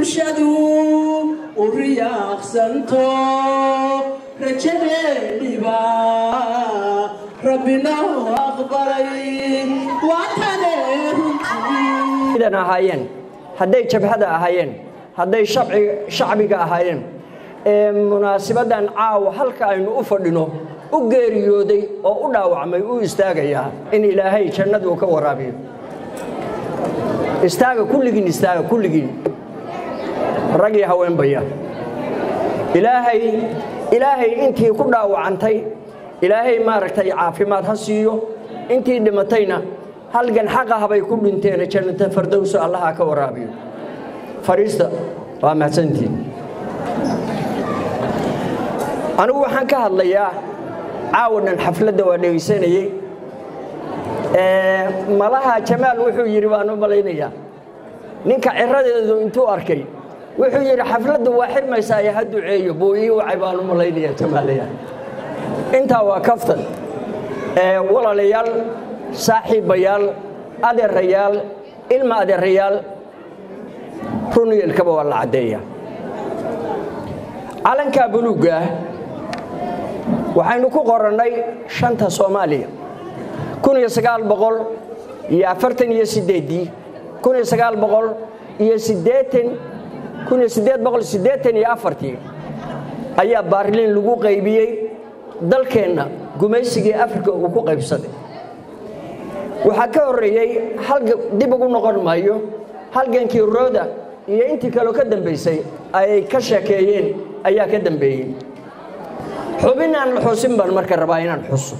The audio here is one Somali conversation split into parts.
bulshadu u riyaaqsanto rajadeeniba rabbina u aqbalay waatane runtii idan ahaayeen hadday jabhada ahaayeen hadday shabci- shacbiga ahaayeen ee munaasibadan caawa halka aynu u fadhino u geeriyooday oo u dhaawacmay u istaagayaa in ilaahay jannadu ka waraabiyo istaaga kulligiin istaaga kulligiin rag iyo haweenbaya ilaahay ilaahay intii ku dhaawacantay ilaahay maaragtay caafimaad ha siiyo intii dhimatayna halgan xaqa habay ku dhinteen jannata fardowso allaha ka waraabiyo fariista waa mahadsantiin anigu waxaan ka hadlayaa caawadan xafladda waa dhegaysanayey Ee, malaha jamaal wuxuu yidhi baan u malaynayaa ninka ciradeedu intuu arkay wuxuu yidhi xafladdu waa xirmaysaa ee ha duceeyo buu ii wacay baan u malaynayaa jamaalaya intaa waa kaftan Ee, walaalayaal saaxiibayaal adeerayaal ilma adeerayaal runiyelkaba waa la caddeeya calankaa buluugga ah waxaynu ku qorannay shanta soomaaliya kun iyo sagaal boqol iyo afartan iyo sideeddii kun iyo sagaal boqol iyo siddeetan kun iyo siddeed boqol siddeetan iyo afartii ayaa baarliin lagu qaybiyey dalkeenna gumaysigii afrika uu ku qaybsaday waxaa ka horreeyey halga dib ugu noqon maayo halgankii rooda iyo intii kaleo ka dambaysay ay ka sheekeeyeen ayaa ka dambeeyey xubin aan la xusin baan marka rabaa inaan xuso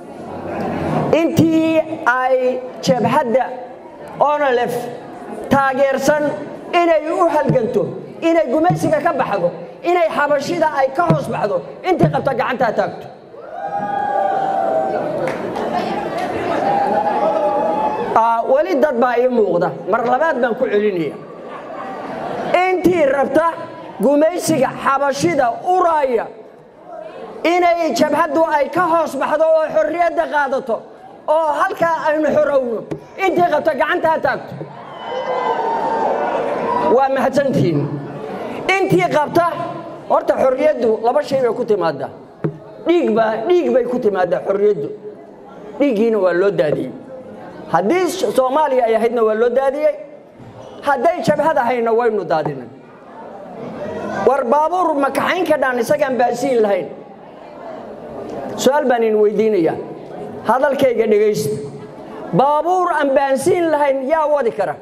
intii ay jabhadda onolef taageersan inay u halganto inay gumaysiga ka baxdo inay xabashida ay ka hoos baxdo intii qabta gacantaa taagto Aa, weli dad baa ii muuqda mar labaad baan ku celinaya intii rabta gumaysiga xabashida uraaya inay jabhaddu ay ka hoos baxdo oo xorriyadda qaadato oo halkaa aynu xorowno intii qabta gacanta ha taagto waa mahadsantihiin intii qabta horta xorriyaddu laba shay bay ku timaadaa dhiig baa dhiig bay ku timaadaa xorriyaddu dhiiggiina waa loo daadiyey haddii soomaaliya ay ahaydna waa loo daadiyey hadday jabhad ahayna waynu daadinay war baabuur ma kaxayn ka dhaan isagaan baasiin lahayn su-aal baan idin weydiinayaa hadalkayga dhegaysta baabuur aan baansiin lahayn yaa wadi kara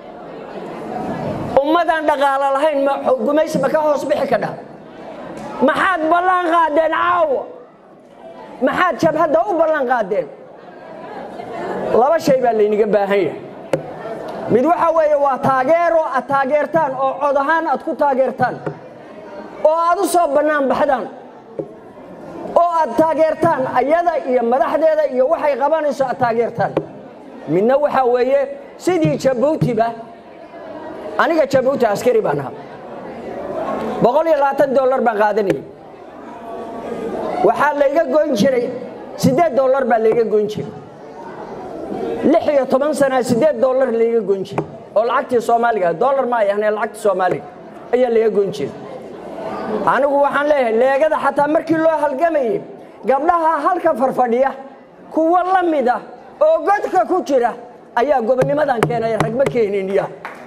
ummadaan dhaqaalo lahayn ma gumaysi ma ka hoos bixi kadha maxaad ballan qaadeen caawa maxaad jabhadda u ballan qaadeen laba shay baa layniga baahan yahay mid waxa weeye waa taageero aad taageertaan oo cod ahaan aad ku taageertaan oo aad u soo bannaan baxdaan oo aad taageertaan ayada iyo madaxdeeda iyo waxay qabanayso aad taageertaan midna waxaa weeye sidii jabuutiba aniga jabuuti askari baan ahaa boqol iyo labaatan dollar baan qaadanayay waxaa layga goyn jiray siddeed dollar baa layga goyn jiray lix iyo toban sana siddeed dollar layga goyn jiray oo lacagtii soomaaliga dollar ma ay ahnee lacagtii soomaaliga ayaa layga goyn jiray anigu waxaan leeyahay leegada xataa markii loo halgamayey gabdhaha halka farfadhiya kuwo la mida oo godka ku jira ayaa gobonnimadan keenay ragma keeniniya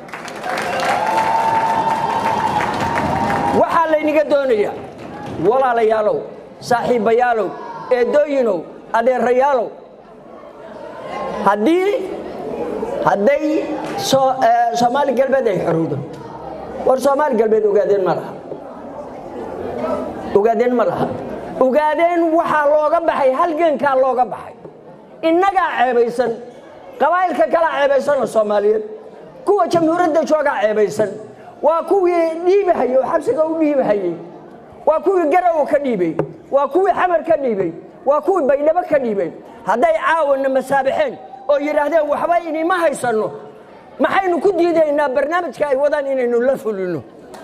waxaa layniga doonayaa walaalayaalow saaxiibbayaalow eedooyinow adeerayaalow haddii hadday soomaali galbeed ay xorowdo war soomaali galbeed ogaadeen ma laha ogaadeen ma laha ogaadeen waxaa looga baxay halgankaa looga baxay innagaa ceebaysan qabaa'ilka kalaa ceebaysanoo soomaaliyeed kuwa jamhuuriyadda joogaa ceebaysan waa kuwii dhiibahayey oo xabsiga u dhiibahayey waa kuwii garow ka dhiibay waa kuwii xamar ka dhiibay waa kuwii baydhabo ka dhiibay hadday caawana masaabaxeen oo yidhaahdeen waxba inima haysanno maxaynu ku diidaynaa barnaamijka ay wadaan inaynu la fulino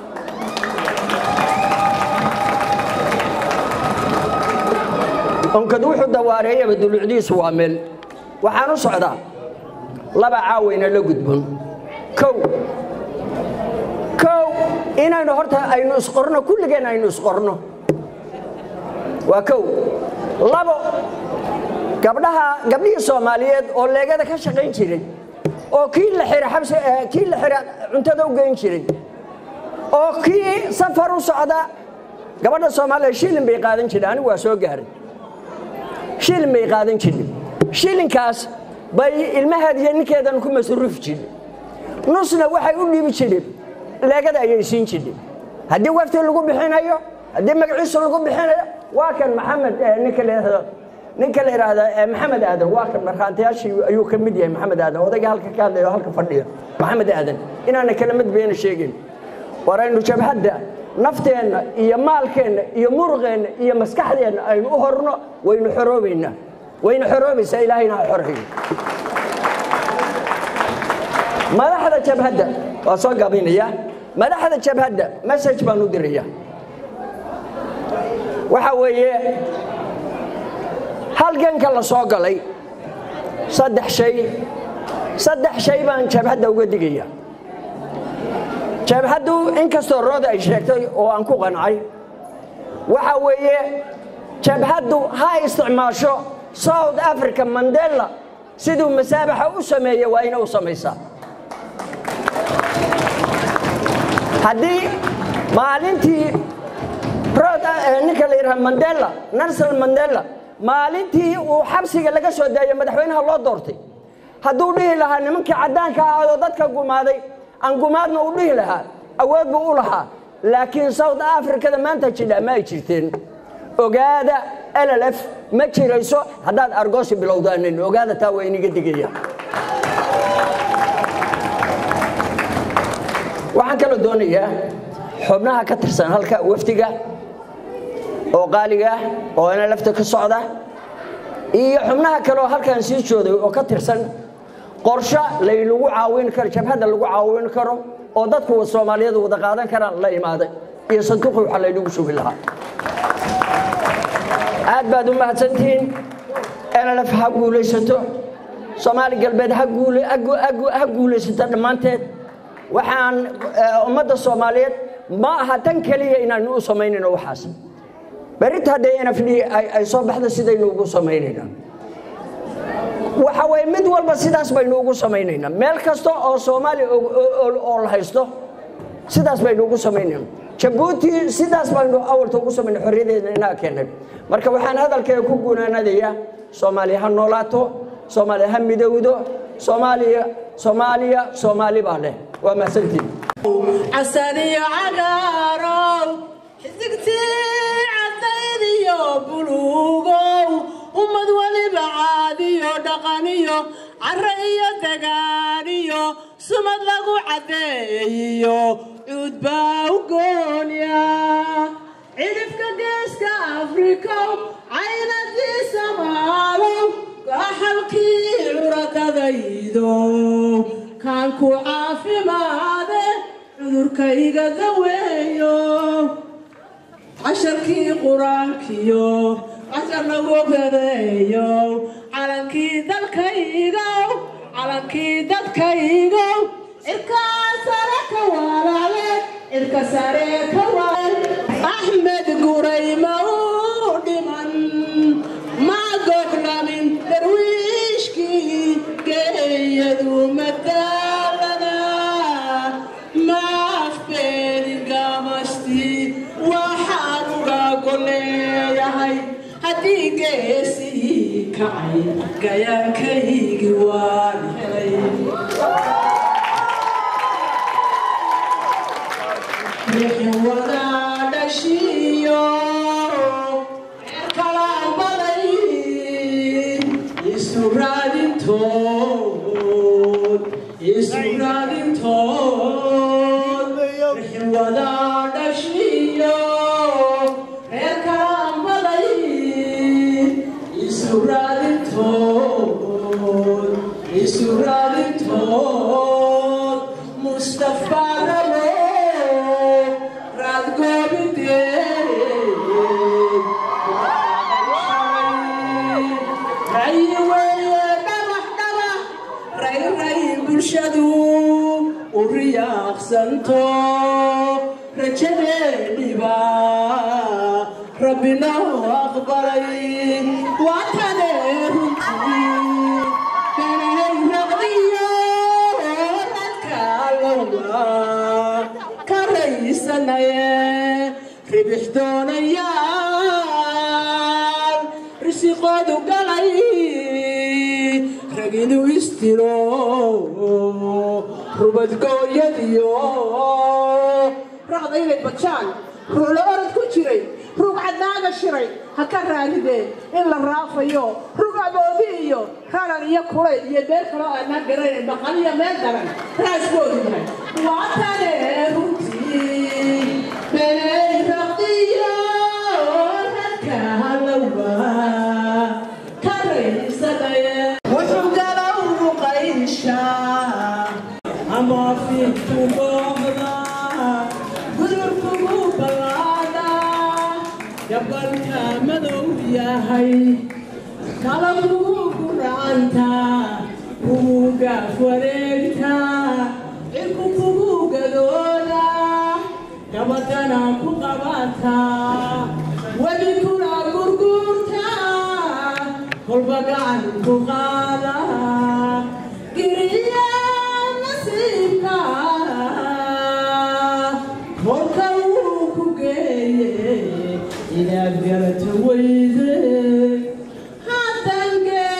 onkad wuxuu dawaareeyaba dulucdiisu waa meel waxaan u socdaa laba caawayna la gudbon kow kow inaynu horta aynu isqorno kulligeen aynu isqorno waa kow labo gabdhaha gabdhihii soomaaliyeed oo leegada ka shaqayn jiray oo kii la xira xabsi kii la xira cuntada u geyn jiray oo kii safar u socda gabadha soomaaliya shilin bay qaadan jireen anigu waa soo gaaray shilin bay qaadan jireen shilinkaas bay ilmaheed iyo ninkeedan ku masruufi jireen nusna waxay u dhiibi jireen leegada ayay siin jireen haddii wafti lagu bixinayo haddii magaciisa lagu bixinayo waa kan maxamed ninka la ninka la yidhaahda maxamed aadan waa kan markhaantayaashii ayuu ka mid yahay maxamed aadan odayga halka ka hadlaya oo halka fadhiya maxamed aadan inaana kala mid beena sheegin waraynu jabhadda nafteenna iyo maalkeenna iyo muruqeenna iyo maskaxdeenna aynu u horno waynu xoroobaynaa waynu xoroobaysaa ilaahayna ha xoreeyo madaxda jabhadda waa soo gabinaya madaxda jabhadda message baan u diraya waxa weeye halganka la soo galay saddex shay saddex shay baan jabhadda uga digaya jabhaddu inkastoo rooda ay sheegtay oo aan ku qancay waxa weeye jabhaddu ha isticmaasho south africa mandela siduu masaabaxa u sameeye waa ina u samaysaa haddii maalintii ninka la yidhaha mandela nelson mandela maalintii uu xabsiga laga soo daayey madaxweynaha loo doortay hadduu dhihi lahaa nimankii caddaanka ahaadoo dadka gumaaday aan gumaadna u dhihi lahaa awood buu u lahaa laakiin south africada maanta jidha ma ay jirteen ogaada llf ma jirayso haddaad argoosi bilowdaanin ogaada taa waa iniga digaya waxaan kaloo doonayaa xubnaha ka tirsan halka wafdiga oo qaaliga ah oo ana lafta ka socda iyo xubnaha kale oo halkan sii jooday oo ka tirsan qorsho laynagu caawin karo jabhadda lagu caawin karo oo dadku soomaaliyeed wada qaadan karaan la imaaday iyo sanduuqi waxa laynagu shubi lahaa aad baad u mahadsantihiin nlf ha guulaysato soomaali galbeed ha guulaysato dhammaanteed waxaan ummadda soomaaliyeed ma aha tan keliya inaanu u samaynayno waxaas berrinta hadday nfd ay soo baxdo sidaynu ugu samaynaynaa waxa weye mid walba sidaas baynu ugu samaynaynaa meel kasta oo soomaaliya oo la haysto sidaas baynu ugu samaynayna jabuuti sidaas baynu awalta ugu samayna xorriyadeedna inaga keennay marka waxaan hadalkeega ku gunaanadayaa soomaaliya ha noolaato soomaaliya ha midowdo soomaaliya soomaaliya soomaali baa leh waa mahadsantiin casaniyo cagaarow xisigtii cadaydiyo buluugow ummad weliba caadiyo dhaqaniyo care iyo dagaaniyo sumad lagu caddeeyiyo cuud baa u goonya cidhifka geeska afrikow caynadiisa maalow gaxalkii curakadaydo kaan ku caafimaade cudurkayga daweeyo casharkii qur-aankiyo cashar lagu badeeyo calankii dalkaygow calankii dadkaygow cirkaa sare ka walaale cirka sare ka walaale axmed gurayma u dhiman ma goglamin darwiishkii geeyadu madaalada maafbeelin gamastii waxaan uga goleeyahay haddii geesii kacay gayaankaygi waan helay wixii wadaa dhashiyo reer kalaa baday isu raadintood isu raadintood wixii wadaa dhashiyo reer kalaa baday isu raadintood isu raadintood mustafa rabo bulshadu u riyaaqsanto rajadeeniba rabbina aqbalay waatane runtii kanay raqdiyo radkaalowga ka raysanaye ribix doonayaan risiqoodu galay rag inuu istiro rubadgooyadiyo raqda inay bajaan ruulo orod ku jiray rug cadnaaga shiray ha ka raadideen in la raafayo rug aboodi iyo raran iyo kulay iyo meel kaloo aanaa garanayn baqaliyo meel daran raaskoodu yahay waa tane runtii beenay raqdiyo radka halowga ka raysanaye wuxuu galow ruqayshaa ama fiidku booqda gudurkugu ballaada gabalka madow yahay kalagugu guraanta kugu gaaf wareegta cirku kugu gadooda gabadana ku qabata webi kuna gurgurta kolba gacan ku qaada giriya nasiibka kolka wuu ku geeye inaad garato weyde haddaan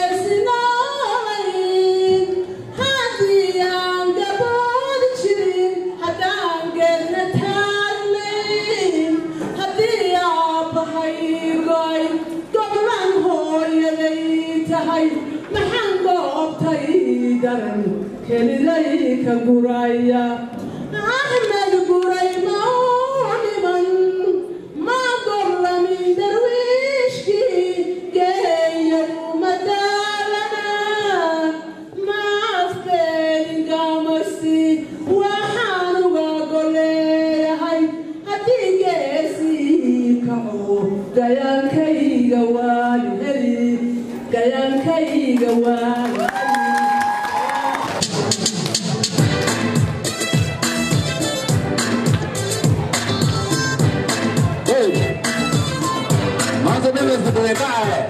geesinayn haddii aan gaboodi jirin haddaan geedna taagnayn haddii aabahaygoy goblan hooyaday tahay maxaan goobtay daran keliday ka guraya axmed guray mauniman ma gorlamin darwiishkii geeyagu madaalana ma afbeeringamasi waxaan uga goleeyahay haddii geesii kaco gayaankayga waan heli gayaankayga waan heli maanta dhibista dabeecaa